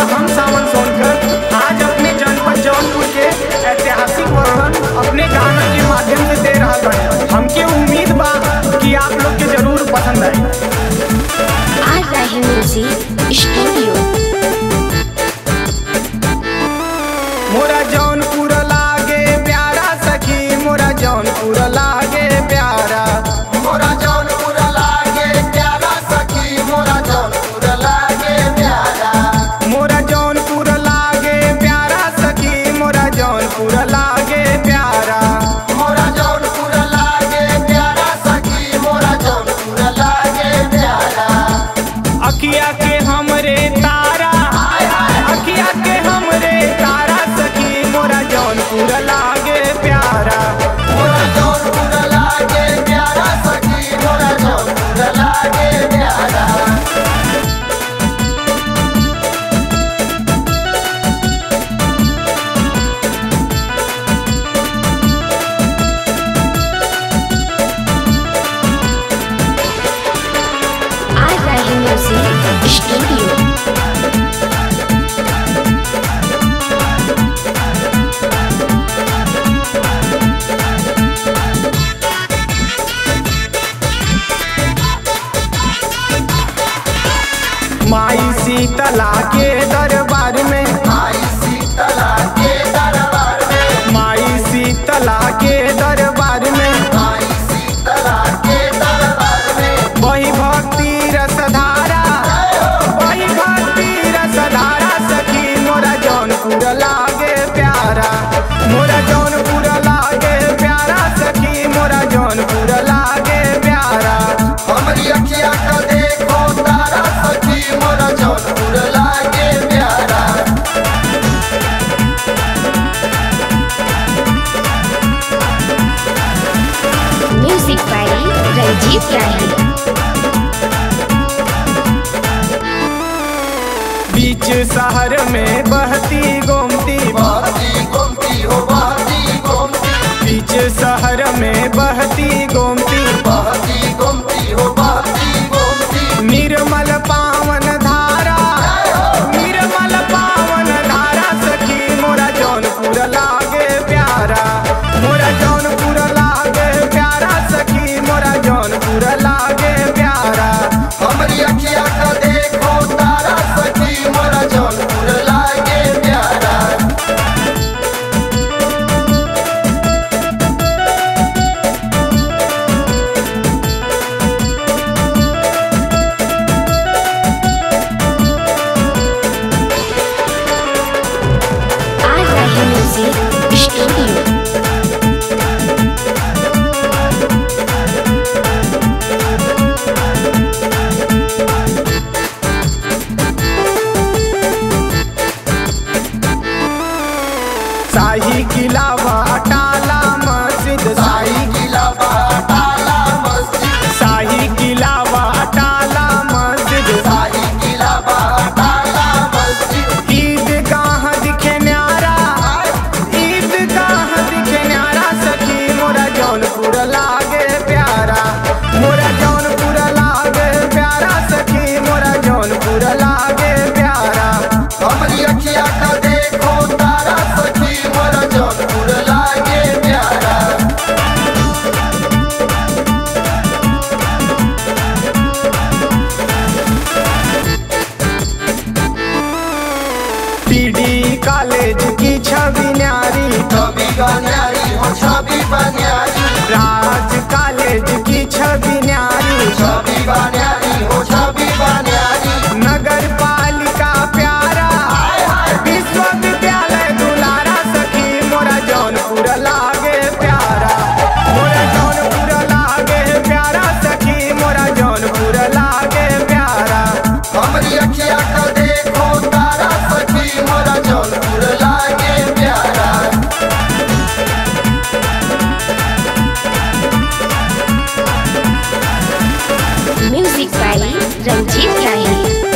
हम सावन सोनकर आज अपने जनपद जौनपुर के ऐतिहासिक वर्णन अपने गाना के माध्यम से दे रहा बानी हमके उम्मीद बा कि आप लोग के जरूर पसंद आई आज रहे म्यूजिक स्टूडियो मोरा जौनपुर लागे प्यारा सखी मोरा जौनपुर लागे प्यारा मोरा जौनपुर लागे प्यारा सखी मोरा जौनपुर लागे प्यारा मोरा जौनपुर लागे प्यारा सखी मोरा जौनपुर लागे प्यारा मोरा जौनपुर लागे प्यारा सखी मोरा जौनपुर लागे प्यारा अखिया के हमरे तारा अखिया के हमरे तारा सखी मोरा जौनपुर लागे प्यारा मोरा जौनपुर लागे प्यारा सखी मोरा जौनपुर लागे प्यारा आज रहे म्यूजिक स्टूडियो माई शीतला के दरबार में आई शीतला के दरबार में माई शीतला के दरबार में आई शीतला के दरबार में वही भक्ति रसधारा वही भक्ति रसधारा सखी मोरा जौनपुर लागे प्यारा मोरा जौनपुर लागे प्यारा सखी मोरा जौनपुर लागे प्यारा हमरी अखिया का देखो तारा सखी मोरा जौनपुर लागे प्यारा म्यूजिक बाई रंजीत राही बीच शहर में बहती गोमती बहती गोमती हो बहती गोमती बीच शहर में बहती गोमती बहती गोमती हो बहती गोमती निर्मल पावन धारा निर्मल पावन धारा सखी मोरा जौनपुर लागे प्यारा मोरा जौनपुर लागे प्यारा सखी मोरा जौनपुर लागे प्यारा हमरी अखिया का देखो तारा सखी मोरा जौनपुर लागे प्यारा आज रहे म्यूजिक स्टूडियो शाही किला टाला मस्जिद शाही साई किला बाटाला मस्जिद शाही किला टाला मस्जिद साई किला बाटाला मस्जिद ईदगाह दिखे न्यारा ईदगाह दिखे न्यारा सखी मोरा जौनपुर लागे प्यारा मोरा जौनपुर लागे प्यारा सखी मोरा जौनपुर लागे प्यारा हमरी अखिया का देखो तारा सखी मोरा जौनपुर लागे प्यारा पीडी कॉलेज की छवि न्यारी छवि बन्यारी हो छवि बन्यारी राज कॉलेज की छवि न्यारी छवि बन्यारी हो छवि बन्यारी नगर पालिका प्यारा विश्वविद्यालय दुलारा सखी मोरा जौनपुर लागे प्यारा मोरा जौनपुर लागे प्यारा सखी मोरा जौनपुर लागे प्यारा हमरी अखिया का देखो तारा सखी मोरा जौनपुर लागे प्यारा म्यूजिक बाई रंजीत राही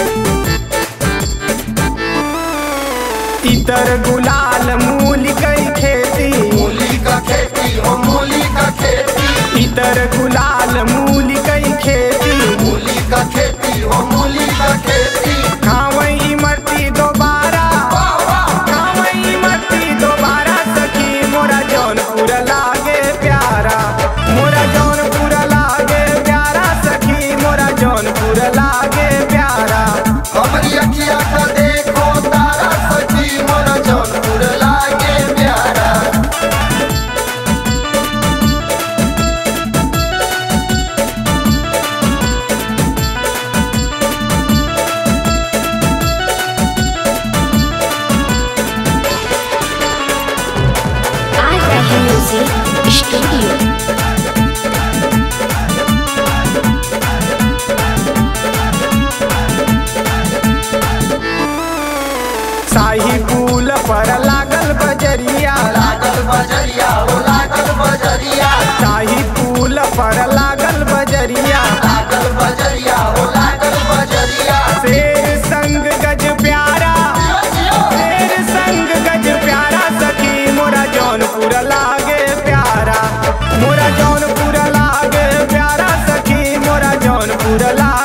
इतर गुलाल मूल कई खेती मूली का खेती हो मूली का खेती इतर गुलाल मूल कई खेती मूली का खेती हो मूली का खेती खावई इमरती दोबारा स्टूडियो शाही पुल पर लागल बजरिया लागल बजरिया हो लागल बजरिया शाही पुल पर लागल बजरिया लागल बजरिया हो लागल बजरिया शेर संग गज प्यारा शेर संग गज प्यारा सखी मोरा जौनपुर लागे प्यारा मोरा जौनपुर लागे प्यारा सखी मोरा जौनपुर लागे